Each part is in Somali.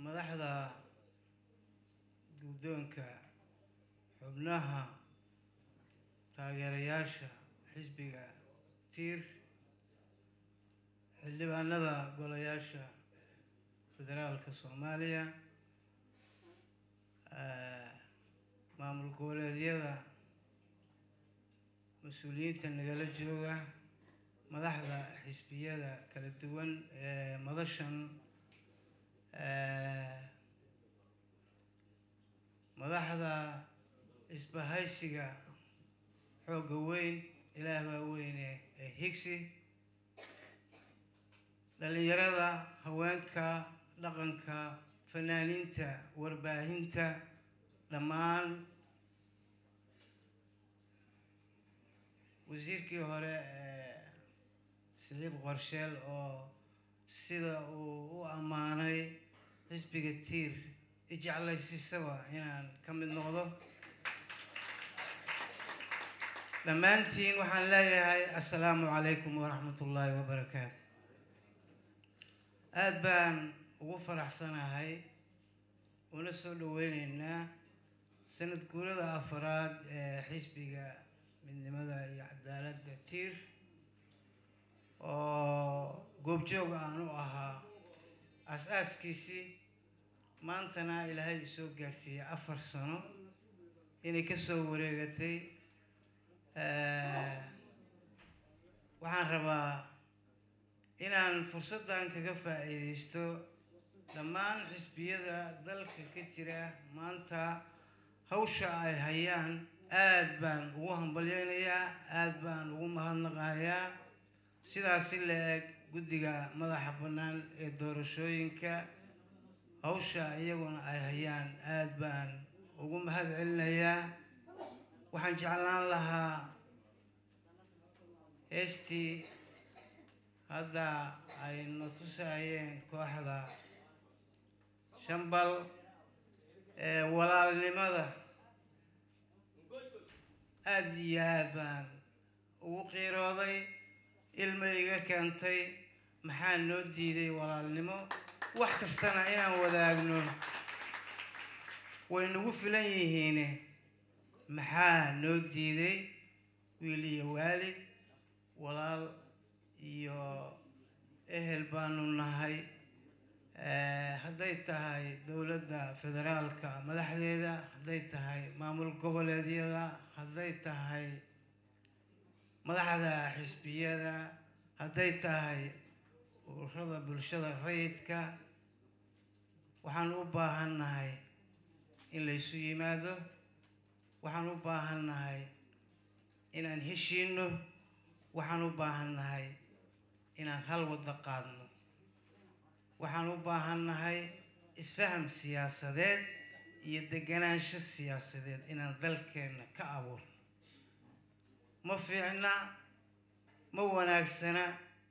madaxda guddoonka xubnaha taageerayaasha xisbiga tiir xildhibaanada golayaasha federaalka soomaaliya maamul goboleedyada mas-uuliyiinta nagala jooga madaxda xisbiyada kala duwan ee madashan madaxda isbahaysiga xoogga weyn ilaah baa weyne ee higsi dhalinyarada haweenka dhaqanka fanaaniinta warbaahinta dhammaan wasiirkii hore ee siciid qorsheel oo sida uu u ammaanay xisbiga tiir ijeclaysisaba inaan ka mid noqdo dhammaantiin waxaan leeyahay assalaamu calaykum waraxmat ullaahi wabarakaatu aada baan ugu faraxsanahay una soo dhaweyneynaa sanad guurada afaraad ee xisbiga midnimada iyo cadaaladda tiir oo goobjoog aan u ahaa as-aaskiisii maantana ilaahay isoo gaarsiiyey afar sano inay ka soo wareegatay waxaan rabaa inaan fursaddan kaga faa'iidaysto dhammaan xisbiyada dalka ka jira maanta hawsha ay hayaan aada baan ugu hambalyeynayaa aada baan ugu mahadnaqayaa sidaasi la eg guddiga madaxa bannaan ee doorashooyinka hawsha iyaguna ay hayaan aada baan ugu mahad celinayaa waxaan jeclaan lahaa heestii hadda ay na tusaayeen kooxda shambal ee walaalnimada aada iyo aad baan ugu qiirooday ilma iga keentay maxaa noo diiday walaalnimo wax kastana inaan wadaagno way nagu filan yihiine maxaa noo diiday wiil iyo waalid walaal iyo ehel baanu nahay hadday tahay dowladda federaalka madaxdeeda hadday tahay maamul goboleedyada hadday tahay madaxda xisbiyada hadday tahay ururada bulshada rayidka waxaan u baahan nahay in laysu yimaado waxaan u baahan nahay inaan heshiino waxaan u baahan nahay inaan hal waddo qaadno waxaan u baahan nahay isfaham siyaasadeed iyo deganaansho siyaasadeed inaan dalkeenna ka abuurno ma fiicna ma wanaagsana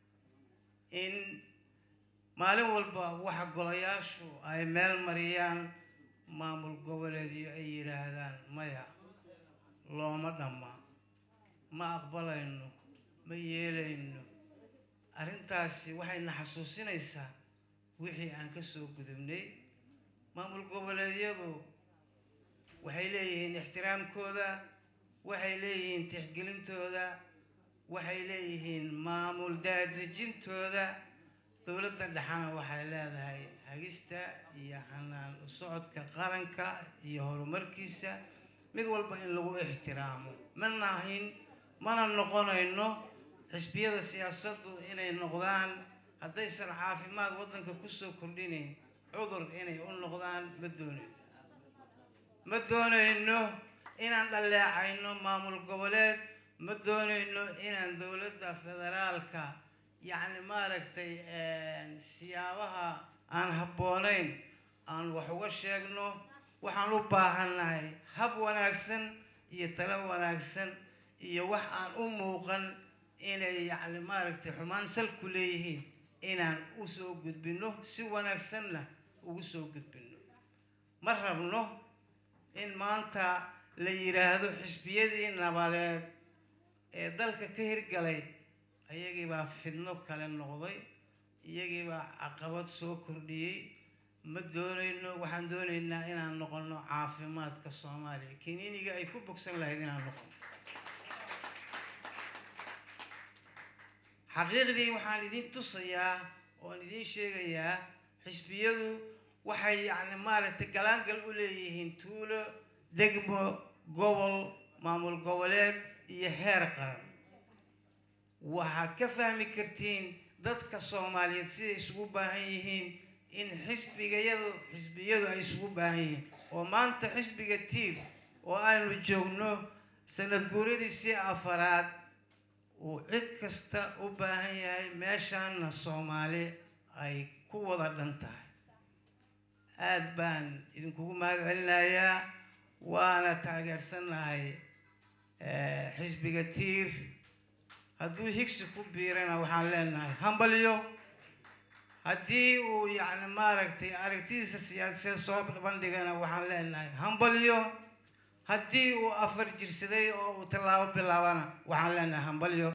in maalin walba waxa golayaashu ay meel mariyaan maamul goboleedyo ay yidhaahdaan maya looma dhamma ma aqbalayno ma yeelayno arrintaasi waxayna xasuusinaysaa wixii aan ka soo gudubnay maamul goboleedyadu waxay leeyihiin ixtiraamkooda waxay leeyihiin tixgelintooda waxay leeyihiin maamul daadejintooda dowladda dhexana waxay leedahay hagista iyo hanaan u socodka qaranka iyo horumarkiisa mid walba in lagu ixtiraamo ma nahin mana noqonayno xisbiyada siyaasaddu inay noqdaan haddaysan caafimaad waddanka kusoo kordhinayn cudur inay u noqdaan ma doonayno ma doonayno inaan dhaleecayno maamul goboleed ma doonayno inaan dowladda federaalka yacni maaragtay siyaabaha aan habboonayn aan wax uga sheegno waxaan u baahannahay hab wanaagsan iyo talo wanaagsan iyo wax aan u muuqan inay yacni maaragtay xumaan salku leeyihiin inaan u soo gudbinno si wanaagsanna ugu soo gudbinno ma rabno in maanta la yidhaahdo xisbiyadii nabadeed ee dalka ka hirgalay iyagii baa fidno kale noqday iyagii baa caqabad soo kordhiyey ma doonayno waxaan doonaynaa inaan noqono caafimaadka soomaaliya kiniiniga ay ku bogsan lahayd inaan noqono xaqiiqdii waxaan idin tusayaa oon idin sheegayaa xisbiyadu waxay yacni maaragtay galaangal u leeyihiin tuulo degmo gobol maamul goboleed iyo heer qaran waxaad ka fahmi kartiin dadka soomaaliyeed siday isugu baahan yihiin in xisbigayadu xisbiyadu ay isugu baahan yihiin oo maanta xisbiga tiir oo aanu joogno sanad guuradiisii afaraad uu cid kasta u baahan yahay meeshaanna soomaali ay ku wada dhan tahay aada baan idinkugu mahad celinayaa waana taageersannahay xisbiga tiir hadduu higsi ku biirana waxaan leenahay hambalyo haddii uu yacni maaragtay aragtidiisa siyaasadeed soo bandhigana waxaan leenahay hambalyo haddii uu afar jirsaday oo uu tallaabo bilaabana waxaan leenahay hambalyo